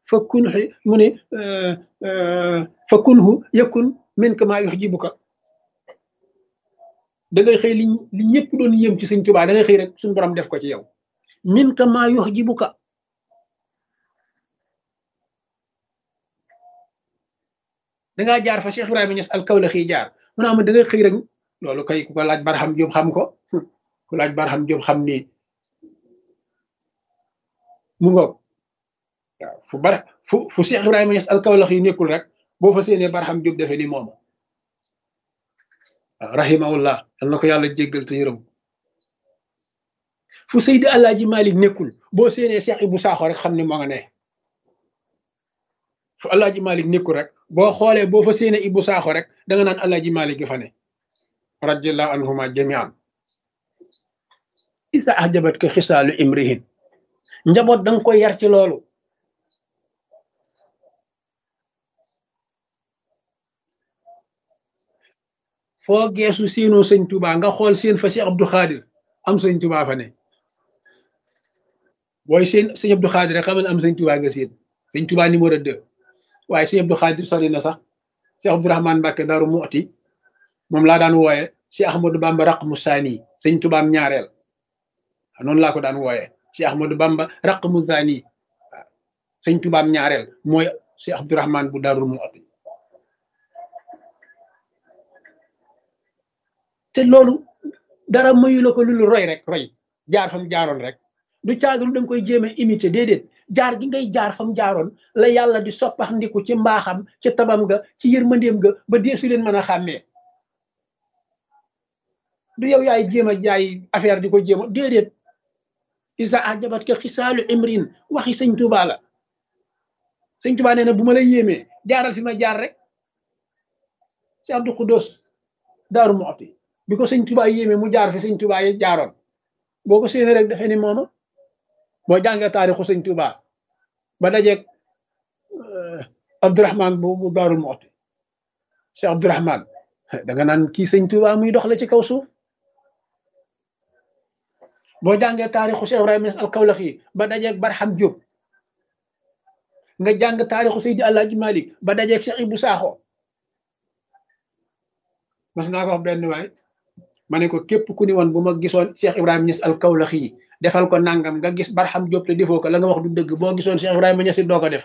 fa kun mu ne fa kunhu yakun min ka maa yuhjibuka da ngay xëy li li ñëpp doon yëm ci sëñ Tuubaa da ngay xëy rek suñu borom def ko ci yow min ka maa yuhjibuka dangaa jaar fa Cheikh Ibrahima Niass al Kawlaxi jaar mu naa ma da ngay xëy rek loolu kay ku ko laaj Barham Diop xam ko ku laaj Barham Diop xam ni mu ngoog waaw fu bara fu fu Cheikh Ibrahima Niass al Kawlaxi nekkul rek boo fa séenee Barham Diop defee ni moom waaw rahimahullah yal na ko yàlla jéggal te yërëm fu Seydi Alaaji Malik nekkul boo séenee Cheikh Ibou Sakho rek xam ni moo nga ne fu Alaaji Malik nekkul rek boo xoolee boo fa séenee Ibou Sakho rek da nga naan Alaaji Malik gi fa ne radiallahu anhuma jamian isa ahjabat ko xisaalu imrihin njaboot da nga koy yar ci loolu foo geesu séenoo sëñ Touba nga xool seen fa Cheikh Abdou Khadir am sëñ Touba fa ne booy seen sëñ Abdou Khadir rek xamal am sëñ Touba nga seen sëñ Touba numéro 2 waaye sëñ Abdou Khadir sori na sax Cheikh Abdourahmane Mbacke Daaru Muxti moom laa daan wooye Cheikh Ahmadou Bamba raq mu saani sëñ Touba am ñaareel noonu laa ko daan wooye Cheikh Ahmadou Bamba raq mu saani waaw sëñ Touba am ñaareel mooy Cheikh Abdourahmane bu Daaru Muxti te loolu dara mayu la ko lu roy rek roy jaar fam jaaroon rek du caagalu da nga koy jéem a imité déedéet jaar gi ngay jaar fam jaaroon la yàlla di soppax ndiku ci mbaaxam ci tabam ga ci yërmandeem ga ba deesu leen mën a xàmmee du yow yaay jéem a jaay affaire di ko jéem a déedéet isa ajabat ka xisaalu imrin waxi sëñ Tuubaa la sëñ Tuubaa nee na bu ma la yéemee jaaral fi ma jaar rek si Abdou Xudos Daaru Muxti bi ko sëñ Tuubaa yéeme mu jaar fi sëñ Tuubaa yi jaaroon boo ko séenee rek dafee ni mooma boo jàngee taarixu sëñ Tuubaa ba dajeeg Abdourahman bu bu Daarul Muxti Cheikh Abdourahman da nga naan kii sëñ Tuubaa muy dox la ci kaw suuf boo jàngee taarixu Cheikh Ibrahima Niass al Kawlaxi ba dajeeg Barham Diop nga jàng taarixu Seydi Alaaji Malik ba dajeeg Cheikh Ibou Sakho mas naa ko wax benn waay ma ne ko képp ku ni woon bu ma gisoon Cheikh Ibrahima Niass al Kawlaxi defal ko nangam nga gis Barham Diop te defoo ko la nga wax du dëgg boo gisoon Cheikh Ibrahima Niass doo ko def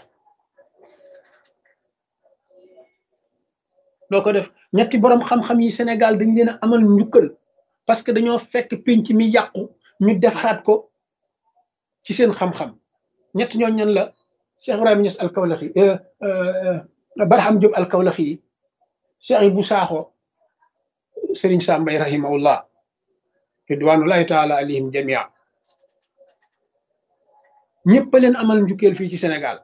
doo ko def ñetti borom xam-xam yi Sénégal dañ leen a amal njukkal parce que dañoo fekk pénc mi yàqu ñu defaraat ko ci seen xam-xam ñett ñoo ñan la Cheikh Ibrahima Niass al Kawlaxi Barham Diop al Kawlaxi Cheikh Ibou Sakho sëriñ Sambay rahimahullah ridwanullahi taala alayhim jamia ñëpp leen amal njukkeel fii ci Sénégal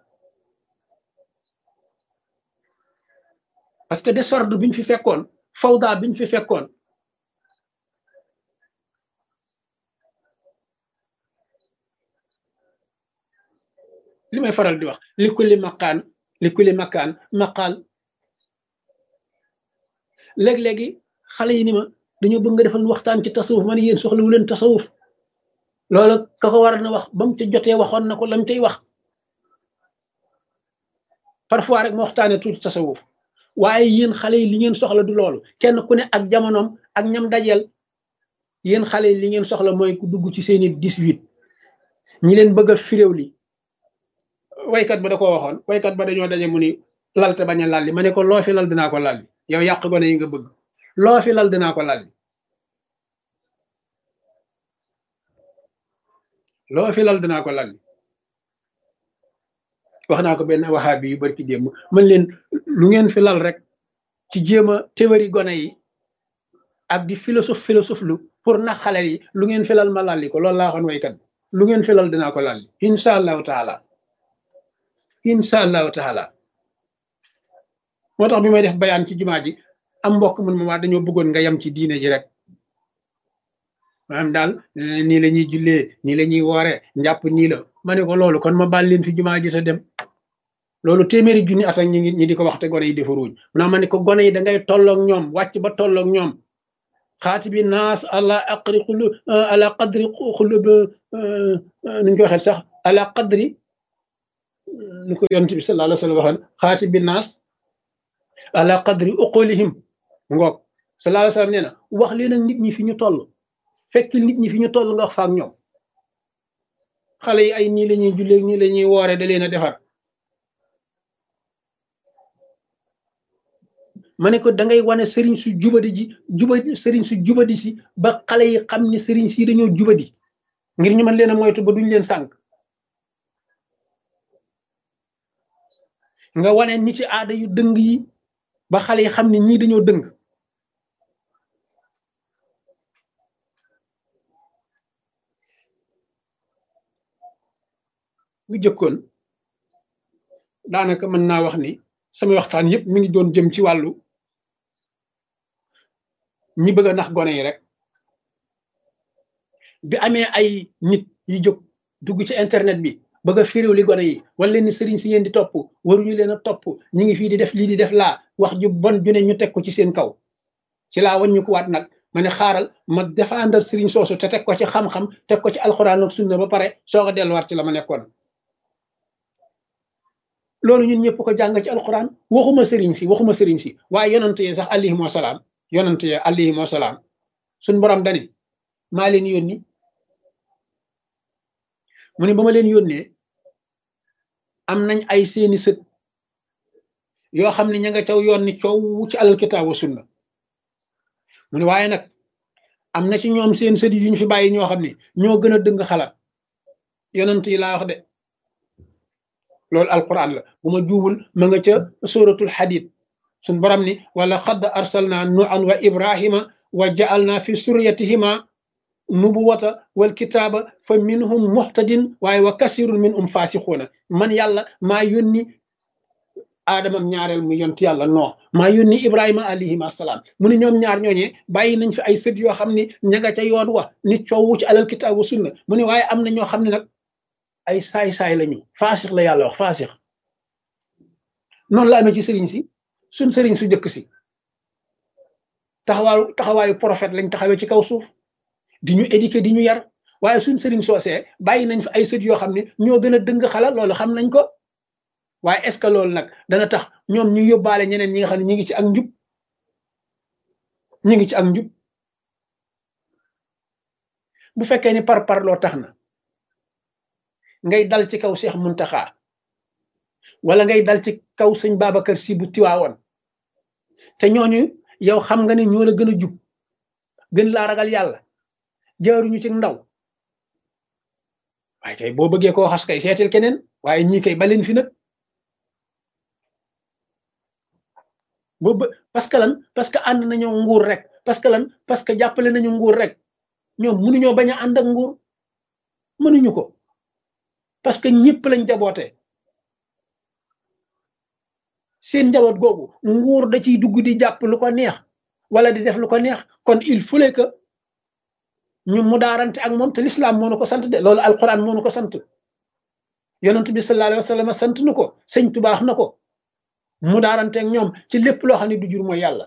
parce que désordre biñ fi fekkoon fawda biñ fi fekkoon li may faral di wax li kulli makaan li kulli makaan maqaal léeg-léegi xale yi ni ma dañoo bëgg nga defal waxtaan ci tasawuf ma ne yéen soxla wu leen tasawuf loolu ka ko war na wax ba mu ca jotee waxoon na ko lam cay wax parfois rek ma waxtaanee tuuti tasawuf waaye yéen xale yi li ngeen soxla du loolu kenn ku ne ak jamonoom ak ñam dajeel yéen xale yi li ngeen soxla mooy ku dugg ci seeni 18 ñi leen bëgg a firéew li waykat ba da koo waxoon waykat ba dañoo daje mu ni lal te bañ a lalli ma ne ko loo fi lal dinaa ko lalli yow yàq gone yi nga bëgg loo fi lal dinaa ko lalli loo fi lal dinaa ko lalli wax naa ko benn waxaabi yu bari ki démb man leen lu ngeen fi lal rek ci jéem a théorie gone yi ak di philosophe philosophe lu pour nax xale yi lu ngeen fi lal ma lalli ko loolu laa waxoon waykat bi lu ngeen fi lal dinaa ko lalli incha allahu taala incha allahu taala moo tax bi may def bayaan ci jumaa ji am mbokk mun ma waa dañoo bëggoon nga yem ci diine ji rek maanaam daal nii la ñuy jullee nii la ñuy woore njàpp nii la ma ne ko loolu kon ma baal leen fi jumaa ji te dem loolu téeméeri junni at ak ñi ngi ñi di ko wax te gone yi defaruñ munaa ma ne ko gone yi da ngay tolloog ñoom wàcc ba tolloog ñoom xaati bi naas ala aqri xulu ala qadri xulub nuñ ko waxee sax ala qadri ni ko yonent bi sallallahu alayhi wa sallam waxoon xaati bi naas ala qadri uqulihim ngoog sallallahu alayhi wa sallam nee na wax leen ak nit ñi fi ñu toll fekk nit ñi fi ñu toll nga wax fa ak ñoom xale yi ay nii la ñuy jullee nii la ñuy woore da leen a defar ma ne ko da ngay wane sëriñ su jubadi ji jubadi sëriñ su jubadi si ba xale yi xam ni sëriñ si dañoo jubadi ngir ñu mën leen a moytu ba duñ leen sànq nga wane nit ci aada yu dëng yi ba xale yi xam ne ñii dañoo dëng bu jëkkoon daanaka mën naa wax ni sama waxtaan yëpp mi ngi doon jëm ci wàllu ñi bëgg a nax gone yi rek bi amee ay nit yu jóg dugg ci internet bi bëgg a firiw li gone yi wala leen ni sëriñ si ngeen di topp waruñu leen a topp ñi ngi fii di def lii di def laa wax ju bon ju ne ñu teg ko ci seen kaw ci laa waññu ko waat nag ma ne xaaral ma défendre sëriñ soosu te teg ko ci xam-xam teg ko ci alxuraan ak sunna ba pare soog a delluwaat ci la ma nekkoon loolu ñun ñëpp ko jàng ci alxuraan waxuma sëriñ si waxuma sëriñ si waaye yonante yi sax alayhim wasalaam yonante yi alayhim wasalaam suñ borom dani maa leen yónni mu ne ba ma leen yónnee am nañ ay seeni sët yoo xam ne ña nga caw yoon ni coow ci alal kitaab wa sunna mu ne waaye nag am na ci ñoom seen sët yi ñu fi bàyyi ñoo xam ne ñoo gën a dëng xalaat yonent yi laa wax de loolu alquran la bu ma juubul ma nga ca suratul hadid suñ borom ni wala xadd arsalna nuan wa ibrahima wa ja'alna fi suryatihima nubuwata wal kitaaba fa minhum muhtadin waaye wa kasirun min um fasixuuna man yàlla maa yónni aadamam ñaareel mu yont yàlla noo maa yónni ibrahima alayhim assalaam mu ne ñoom ñaar ñooñee bàyyi nañ fi ay sët yoo xam ni ña nga ca yoon wa ni coowu ci alal kitaab wa sunna mu ne waaye am na ñoo xam ne nag ay saay-saay lañu faasix la yàlla wax faasix noonu la amee ci sëriñ si suñ sëriñ su jëkk si taxawaayu taxawaayu prophète lañ taxawee ci kaw suuf di ñu éduquer di ñu yar waaye suñ sëriñ soosee bàyyi nañ fi ay sët yoo xam ne ñoo gën a dëng xala loolu xam nañ ko waaye est ce que loolu nag dana tax ñoom ñu yóbbaale ñeneen ñi nga xam ne ñi ngi ci ak njub ñi ngi ci ak njub bu fekkee ni par par loo tax na ngay dal ci kaw Seex Muntaxa wala ngay dal ci kaw sëñ Babacar Si bu tiwaawoon te ñooñu yow xam nga ne ñoo la gën a jub gën laa ragal yàlla jaaruñu ci ndaw waaye kay boo bëggee koo xas kay seetil keneen waaye ñii kay baleen fi nag boobu parce que lan parce que ànd nañoo nguur rek parce que lan parce que jàppale nañu nguur rek ñoom mënuñoo bañ a ànd ak nguur mënuñu ko parce que ñëpp lañ jaboote seen njaboot googu nguur da ciy dugg di jàpp lu ko neex wala di def lu ko neex kon il fallait que ñu mu daarante ak moom te l'islam moo nu ko sant de loolu alquran moo nu ko sant yonent bi sallallahu alayhi wa sallam sant nu ko sëñ tubaax na ko mu daarante ak ñoom ci lépp loo xam ne du jur mooy yàlla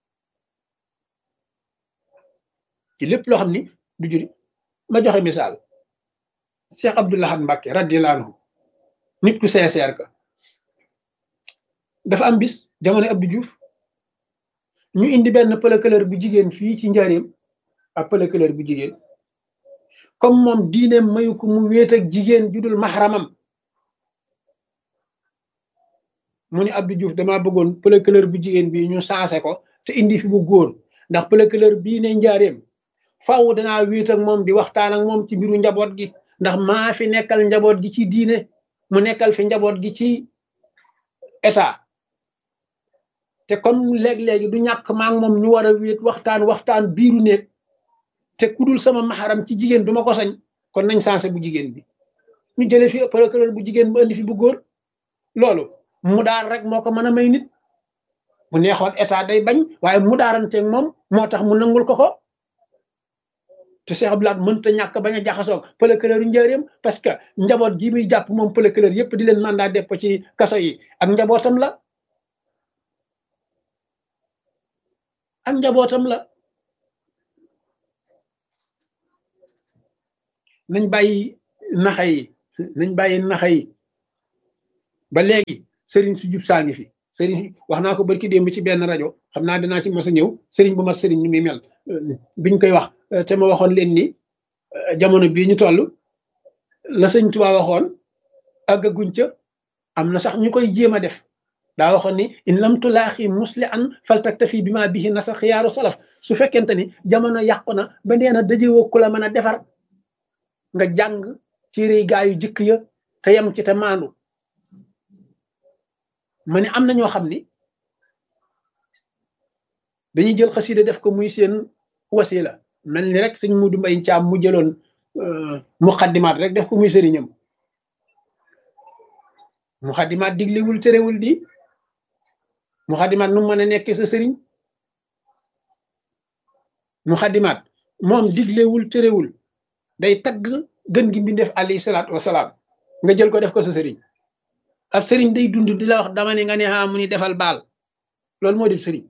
ci lépp loo xam ni du jur ma joxe misaal Cheikh Abdoul Ahad Mbacké radiyallahu anhu nit ku sincère ka dafa am bis jamono Abdou Diouf ñu indi benn pëlëkëlër bu jigéen fii ci njaareem ak pëlëkëlër bu jigéen comme moom diineem mayu ko mu wéet ak jigéen ju dul maxaramam mu ni Abdou Diouf damaa bëggoon pëlëkëlër bu jigéen bi ñu saase ko te indi fi bu góor ndax pëlëkëlër bii ne njaareem faaw danaa wéet ak moom di waxtaan ak moom ci mbiru njaboot gi ndax maa fi nekkal njaboot gi ci diine mu nekkal fi njaboot gi ci état te comme léeg-léegi du ñàkk maa ngi moom ñu war a wéet waxtaan waxtaan biiru néeg te ku dul sama maxaram ci jigéen duma ko sañ kon nañ sansé bu jigéen bi ñu jëlee fi procureur bu jigéen bu indi fi bu góor loolu mu daar rek moo ko mën a may nit bu neexoon état day bañ waaye mu daaranteeg moom moo tax mu nangul ko ko te Cheikh Abdoulaye mënta ñàkk bañ a jaxasoog procureur yu njëriñam parce que njaboot gi muy jàpp moom procureur yépp di leen mandat def ko ci kaso yi ak njabootam la ak njabootam la nañ bàyyi naxa yi nañ bàyyi naxa yi ba léegi sëriñ su jub saa ngi fi sëriñ wax naa ko barki démb ci benn rajo xam naa dinaa ci mos a ñëw sëriñ bu mat sëriñ ni muy mel biñ koy wax te ma waxoon leen ni jamono bii ñu toll la sëñ Tuubaa waxoon àggaguñ ca am na sax ñu koy jéem a def daa waxoon ni in lam tulaaxi musli an faltaktafi bi ma bihi nasa xiyaaru salaf su fekkente ni jamono yàqu na ba nee na dajewoo ku la mën a defar nga jàng ci réy gaa yu jëkk ya te yem ci te maandu ma ne am na ñoo xam ni dañuy jël xasida def ko muy seen wasila mel ni rek sëñ Mudu Mbay Caam mu jëloon muqaddimaat rek def ko muy sëriñam muqaddimaat diglewul terewul di muqaddimaat nu mën a nekk sa sëriñ muqaddimaat moom diglewul terewul day tagg gën gi mbindeef alayhi salaatu wasalaam nga jël ko def ko sa sëriñ ab sëriñ day dund di la wax dama ne nga ne xaa mu ni defal baal loolu moo di sëriñ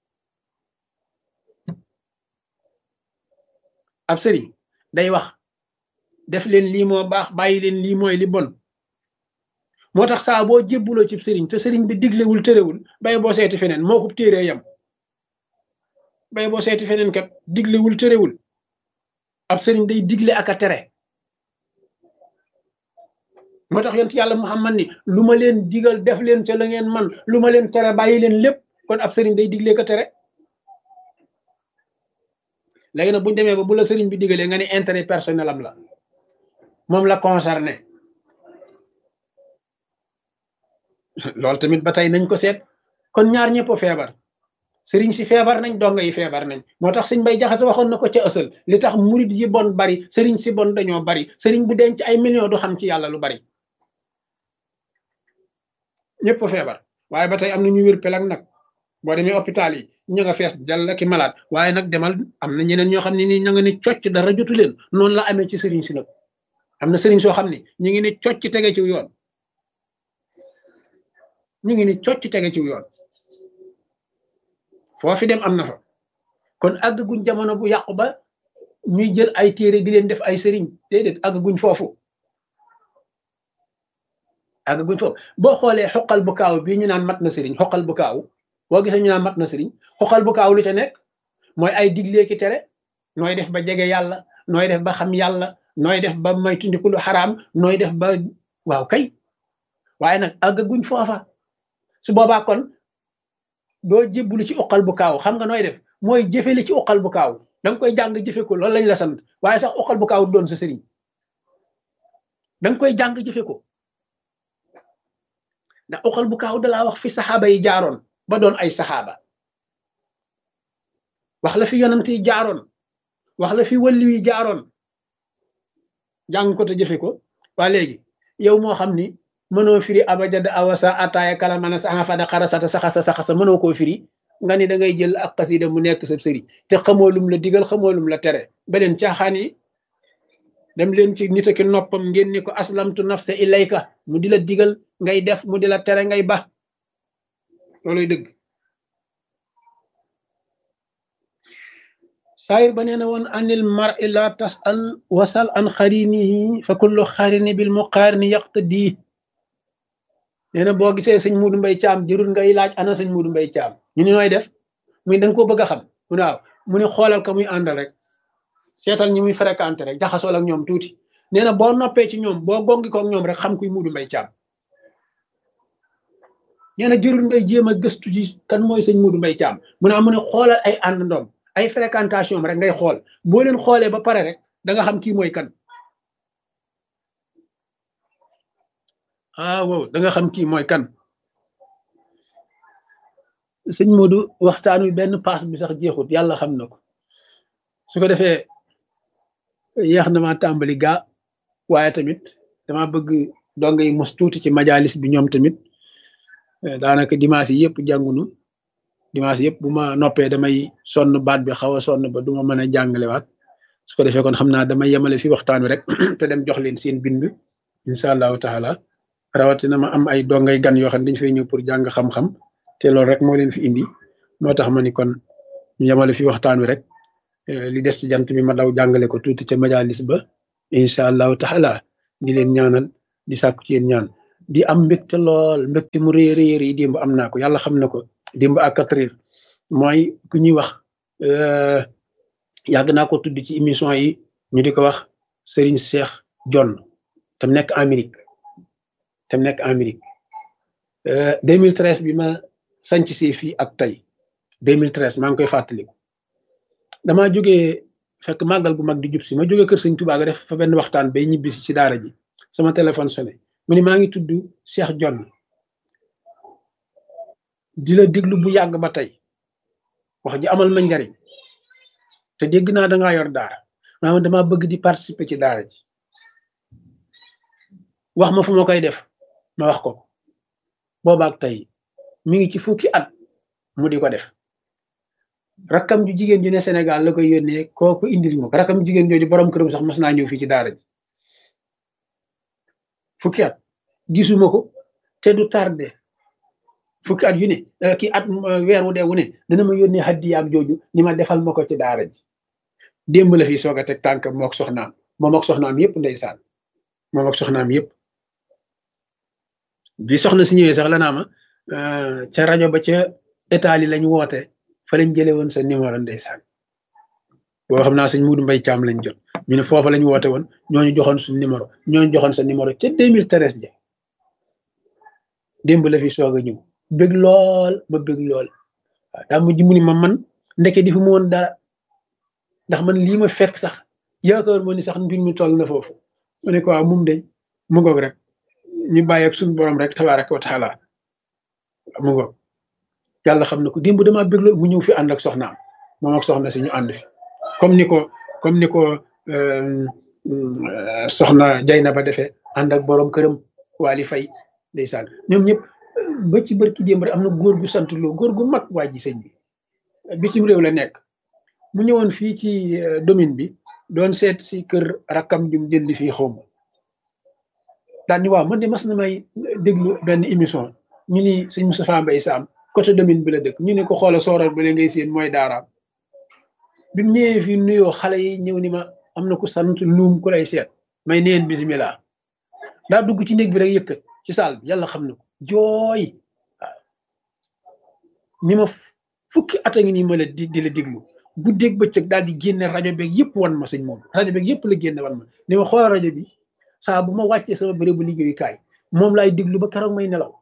ab sëriñ day wax def leen lii moo baax bàyyi leen lii mooy li bon moo tax saa boo jébbuloo ci sëriñ te sëriñ bi diglewul tërewul bay boo seeti feneen moo ko téeree yam bay boo seeti feneen kat diglewul tërewul ab sëriñ day digle ak a tere moo tax yonent yàlla Muhammad ni lu ma leen digal def leen ca la ngeen man lu ma leen tere bàyyi leen lépp kon ab sëriñ day digle ko tere léegi nag bu ñu demee ba bu la sëriñ bi digalee nga ne intérêt personnel am la moom la concerné loolu tamit ba tey nañ ko seet kon ñaar ñëpp feebar sëriñ si feebar nañ donga yi feebar nañ moo tax sëñ bay jaxase waxoon na ko ca ësal li tax murit yi bon bari sëriñ si bon dañoo bari sëriñ bu denc ay millions du xam ci yàlla lu bari ñëpp feebar waaye ba tey am na ñu wér pelag nag boo demee hôpital yi ñu nga fees dal ki malade waaye nag demal am na ñeneen ñoo xam ne ni ña nga ne cocc dara jotu leen noonu la amee ci sëriñ si nag am na sëriñ soo xam ne ñu ngi ne cocc tege ci yoon ñu ngi ni cocc tege ci yoon foofi dem am na fa kon àgguñ jamono bu yàqu ba ñuy jël ay téere di leen def ay sëriñ déedéet àgguñ foofu àgguñ foofu boo xoolee xoqal bu kaaw bii ñu naan mat na sëriñ xoqal bu kaaw boo gisee ñu naan mat na sëriñ xoqal bu kaaw lu ca nekk mooy ay diglee ki tere nooy def ba jege yàlla nooy def ba xam yàlla nooy def ba may tundiku lu xaraam nooy def ba waaw kay waaye nag àgguñ foofa su boobaa kon doo jébbulu ci uqal bu kaaw xam nga nooy def mooy jëfe li ci uqal bu kaaw danga koy jàng jëfe ko loolu lañ la sant waaye sax uqal bu kaaw doon sa sëriñ danga koy jàng jëfe ko ndax uqal bu kaaw dalaa wax fi saxaaba yi jaaroon ba doon ay saxaaba wax la fi yonant yi jaaroon wax la fi wàlli yi jaaroon jàng ko te jëfe ko waa léegi yow moo xam ni mënoo firi abajada awasa ataaya kala mana saxa fada xarasata saxasa saxasa mënoo koo firi nga ni da ngay jël ak xasida mu nekk sa sëriñ te xamoo lum la digal xamoo lum la tere beneen caaxaan yi dem leen ci nit ki noppam ngeen ni ko aslamtu nafsa ilayka mu di la digal ngay def mu di la tere ngay ba looluy dëgg saayir ba nee na woon anil mar i la tasal wasal an xarinihi fa kullu xarini bil muqaarini yaqtadi nee na boo gisee sëñ Mudu Mbay Caam jërul ngay laaj ana sëñ Mudu Mbay Caam ñu ni nooy def muy da nga koo bëgg a xam mu ne waaw mu ne xoolal ko muy àndal rek seetal ñi muy fréquenté rek jaxasool ak ñoom tuuti nee na boo noppee ci ñoom boo gongi ko ak ñoom rek xam kuy Mudu Mbay Caam nee na jërul ngay jéem a gëstu ji kan mooy sëñ Mudu Mbay Caam mu ne mu ne xoolal ay ànd ndoom ay fréquentation rek ngay xool boo leen xoolee ba pare rek da nga xam kii mooy kan ah wow da nga xam kii mooy kan sëñ Modou waxtaan wi benn paas bi sax jeexut yàlla xam na ko su ko defee yéex na ma tàmbali gaa waaye tamit dama bëgg donga yi mos tuuti ci majalis bi ñoom tamit daanaka dimanche yi yëpp jàngunu dimanche yëpp bu ma noppee damay sonn baat bi xaw a sonn ba du ma mën a jàngalewaat su ko defee kon xam naa damay yemale fi waxtaan wi rek te dem jox leen seen bind incha allahu taala rawatina ma am ay dongay gan yoo xam ne dañu fay ñëw pour jàng xam-xam te loolu rek moo leen fi indi moo tax ma ni kon ñu yemale fi waxtaan wi rek li des ci jant bi ma daw jàngale ko tuuti ca majalis ba incha allahu taala di leen ñaanal di sàkku ci yéen ñaan di am mbégte lool mbégte mu rëy rëy rëy démb am naa ko yàlla xam na ko démb à quatre heures mooy ku ñuy wax yàgg naa ko tudd ci émission yi ñu di ko wax Serigne Cheikh John te mu nekk Amérique te mu nekk Amérique 2013 bi ma sanc si fii ak tey 2013 maa ngi koy fàttaliku damaa jógee fekk màggal gu mag di jub si ma jógee kër sëñ Tuubaa ga def fa benn waxtaan bay ñibbisi ci daara ji sama téléphone sonné mu ni maa ngi tudd Cheikh John di la déglu bu yàgg ba tey wax ji amal ma njariñ te dégg naa dangaa yor daara maanaam dama bëgg di participer ci daara ji wax ma fu ma koy def ma wax ko boobaak tey mi ngi ci fukki at mu di ko def rakkam ju jigéen ju ne Sénégal la koy yónnee kooku indil ma ko rakkam ju jigéen jooju borom këram sax mas naa ñëw fii ci daara ji fukki at gisuma ko te du tardé fukki at yu ne kii at weer wu dee wu ne dana ma yónnee hadiyaam jooju ni ma defal ma ko ci daara ji démb la fii soog a teg tànk mook soxnaam moom ak soxnaam yëpp ndeysaan moom ak soxnaam yëpp bi soxna si ñëwee sax la naa ma ca rajo ba ca état yi lañ woote fa lañ jëlee woon sa numéro ndeysaan boo xam naa sëñ Muudu Mbay Caam lañ jot ñu ne foofa lañ woote woon ñooñu joxoon suñ numéro ñooñu joxoon sa numéro ca 2013 ja démb la fi soog a ñëw bëgg lool ma bëgg lool waaw daa mujj mu ni ma man ndeke di fu mu woon dara ndax man lii ma fekk sax yaakaar ma ni sax mbir mi toll na foofu ma ne ko waaw mum de mu ngoog rek ñu bàyyi ak suñu borom rek tabaraka wa taala mu ngoog yàlla xam na ko démb damaa bëgg lool mu ñëw fi ànd ak soxnaam moom ak soxna si ñu ànd fi comme ni ko comme ni ko soxna jay na ba defee ànd ak borom këram waali fay ndeysaan ñoom ñëpp ba ci barki démb rek am na góor gu sant loo góor gu mag waa ji sëñ bi bitim réew la nekk mu ñëwoon fii ci domaine bi doon seet si kër rakkam jum jënd fii xaw ma daal ni waaw man de mas na may déglu benn émission ñu ni sëñ Moustapha Mbaye Sam côté domaine bi la dëkk ñu ne ko xoola sooral ba ngay seen mooy daaraam bi mu ñëwee fii nuyoo xale yi ñëw ni ma am na ku sant luum ku lay seet may neen bisimilah daa dugg ci néeg bi rek yëkkat ci saal bi yàlla xam na ko jooy waaw ni ma fukki at a ngi nii ma la di di la diglu guddeeg bëccëg daal di génne rajo beeg yëpp wan ma sëñ moom rajo beeg yëpp la génne wan ma ni ma xoolal rajo bi saa bu ma wàccee sama bérébu liggéeyukaay moom laay diglu ba keroog may nelaw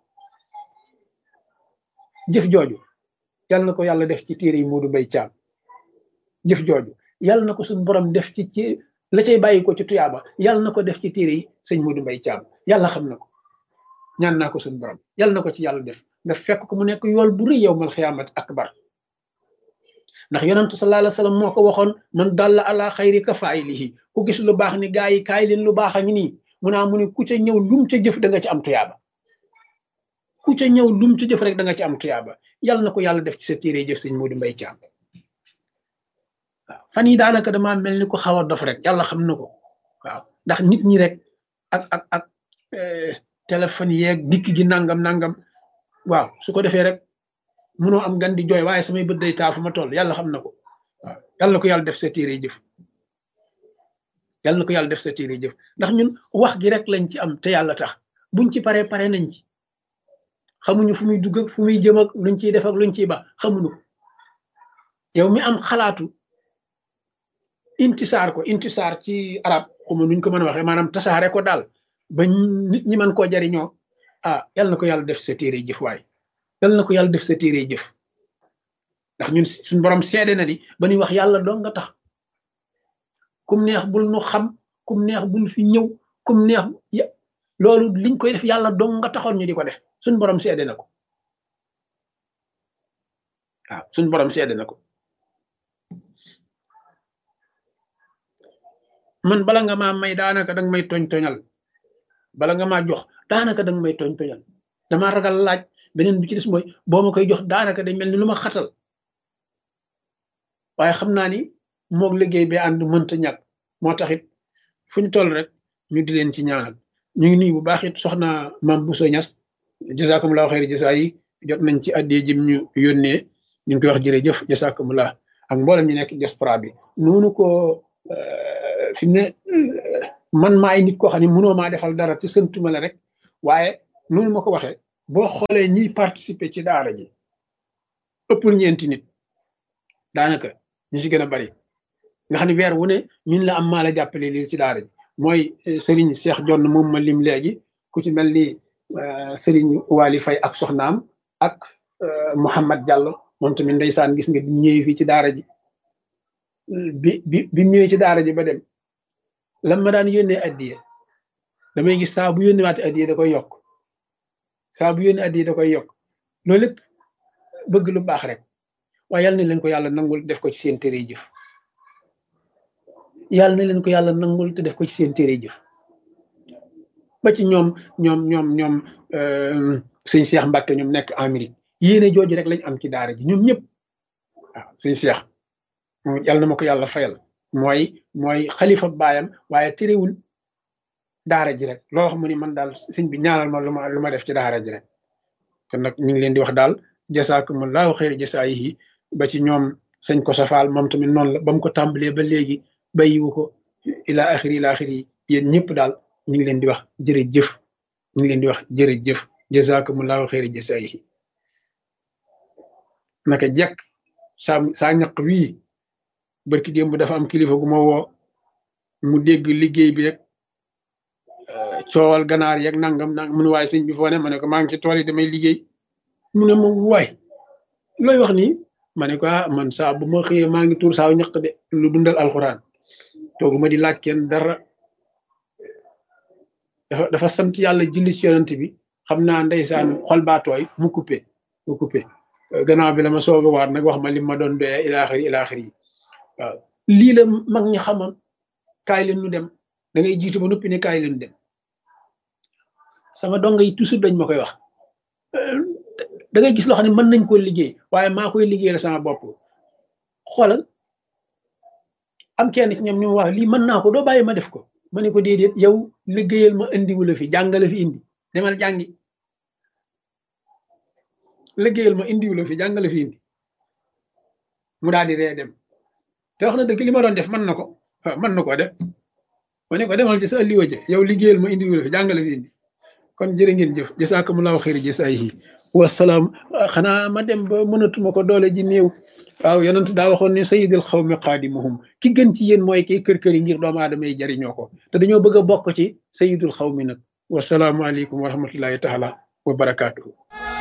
jëf jooju yàlla na ko yàlla def ci téere yi Moodu Mbay Caam jëf jooju yàlla na ko suñu borom def ci ci la cay bàyyi ko ci tuyaaba yàlla na ko def ci téere yi sëñ Moodu Mbay Caam yàlla xam na ko ñaan naa ko suñu borom yàlla na ko ci yàlla def nga fekk ko mu nekk yool bu rëy yow mal xiyaamat akbar ndax yonentu sallallahu alayhi wasallam moo ko waxoon man dalla ala xayri ka faaylihi ku gis lu baax ni gaa yi kaay leen lu baax a ngi nii mu naa mu ne ku ca ñëw lum ca jëf da nga ci am tuyaaba ku ca ñëw lum ca jëf rek da nga ci am tuyaaba yàlla na ko yàlla def ci sa téere jëf sëñ Moodu Mbay Caam waaw fan yi daanaka damaa mel ni ko xaw a dof rek yàlla xam na ko waaw ndax nit ñi rek ak ak ak téléphone yeeg dikk gi nangam nangam waaw su ko defee rek munoo am gan di jooy waaye samay bët day taa fu ma toll yàlla xam na ko waaw yàlla na ko yàlla def sa téere jëf yàlla na ko yàlla def sa téere jëf ndax ñun wax gi rek lañ ci am te yàlla tax buñ ci paree pare nañ ci xamuñu fu muy dugg ak fu muy jëm ak luñ ciy def ak luñ ciy ba xamuñu ko yow mi am xalaatu intisaar ko intisaar ci arab xuma nuñ ko mën a waxee maanaam tasaare ko daal ba nit ñi mën koo jariñoo ah yàlla na ko yàlla def sa téere jëf waay yàlla na ko yàlla def sa téere jëf ndax ñun suñ borom seede na ni ba ñuy wax yàlla doo nga tax kum neex bul nu xam kum neex bul fi ñëw kum neex loolu liñ koy def yàlla dong nga taxoon ñu di ko def suñ borom seede na ko waaw suñ borom seede na ko man bala nga maa may daanaka danga may toñ toñal bala nga maa jox daanaka danga may toñ toñal dama ragal laaj beneen bi ci des mooy boo ma koy jox daanaka day mel ni lu ma xatal waaye xam naa ni moog liggéey bi ànd mënta ñàkk moo taxit fu ñu toll rek ñu di leen ci ñaanal ñu ngi nuyu bu baax it soxna maam Bousso Ñas jazakumullahu xayri jasa yi jot nañ ci addee jëm ñu yónnee ñu ngi koy wax jërëjëf jazakumullah ak mboolem ñu nekk diaspora bi noonu ko fi mu ne man maay nit koo xam ne mënoo maa defal dara te sëntuma la rek waaye noonu ma ko waxee boo xoolee ñiy participer ci daara ji ëppul ñeenti nit daanaka ñu ci gën a bari nga xam ne weer wu ne ñun la am maa la jàppale lii ci daara ji mooy Serigne Cheikh Jonn moom ma lim léegi ku ci mel ni Serigne Wali Faye ak soxnaam ak Mouhamad Diallo moom tamit ndeysaan gis nga bi ñëwee fii ci daara ji bi bi bi ñëwee ci daara ji ba dem lan ma daan yónnee addiye damay gis saa bu yónnee waate addiye da koy yokk saa bu yónnee addiye da koy yokk loolu lépp bëgg lu baax rek waaye yal na leen ko yàlla nangul def ko ci seen téere jëf yàlla na leen ko yàlla nangul te def ko ci seen téere jëf ba ci ñoom ñoom ñoom ñoom sëñ Cheikh Mbacke ñoom nekk Amérique yéene jooju rek lañ am ci daara ji ñoom ñëpp waaw sëñ Cheikh yàlla na ma ko yàlla fayal mooy mooy xalifa baayam waaye terewul daara ji rek loo xam ne man daal sëñ bi ñaanal ma lu ma lu ma def ci daara ji rek kon nag ñu ngi leen di wax daal jasaakumullahu xayra jasaayihi ba ci ñoom sëñ ko safaal moom tamit noonu la ba mu ko tàmbalee ba léegi bàyyiwu ko ila axiri ila axiri yéen ñëpp daal ñu ngi leen di wax jërëjëf ñu ngi leen di wax jërëjëf jasaakumullahu xayra jasaayihi naka jekk saa saa ñaq wii barki démb dafa am kilifa gu ma woo mu dégg liggéey bi rek coowal ganaar yeeg nangam nang mun waaye sëñ bi foo ne ma ne ko maa ngi ci tool yi damay liggéey mu ne ma waay looy wax nii ma ne ko ah man saa bu ma xëyee maa ngi tuur saaw ñaq de lu dundal alxuraan toogu ma di laaj kenn dara dafa dafa sant yàlla julli ci yonent bi xam naa ndeysaan xol baa tooy mu coupé mu coupé gannaaw bi la ma soog a waat nag wax ma li ma doon doyee ilaaxiri ilaaxiri yi waaw lii la mag ñi xamoon kaay leen ñu dem da ngay jiitu ba noppi ne kaay leen dem sama donga yi toujours dañ ma koy wax da ngay gis loo xam ne mën nañ koo liggéey waaye maa koy liggéeyal sama bopp xoolal am kenn ci ñoom ñu wax lii mën naa ko doo bàyyi ma def ko ma ne ko déedéet yow liggéeyal ma indiwu la fi jàngale fi indi demal jàngi liggéeyal ma indiwu la fi jàngale fi indi mu daal di ree dem te wax na dëgg li ma doon def mën na ko mën na koo def ma ne ko demal ci sa alliwa je yow liggéeyal ma indiwu la fi jàngale fi indi kon jërë ngeen jëf jasaakumullahu xayri jasaayihi wasalaam xanaa ma dem ba mënatuma ko doole ji néew waaw yonent daa waxoon ne sayidul xawmi qaadimuhum ki gën ci yéen mooy kiy kër kër yi ngir doomu aadama yi jariñoo ko te dañoo bëgg a bokk ci sayidul xawmi nag wasalaamualeykum wa rahmatullahi taala wa barakaatuhu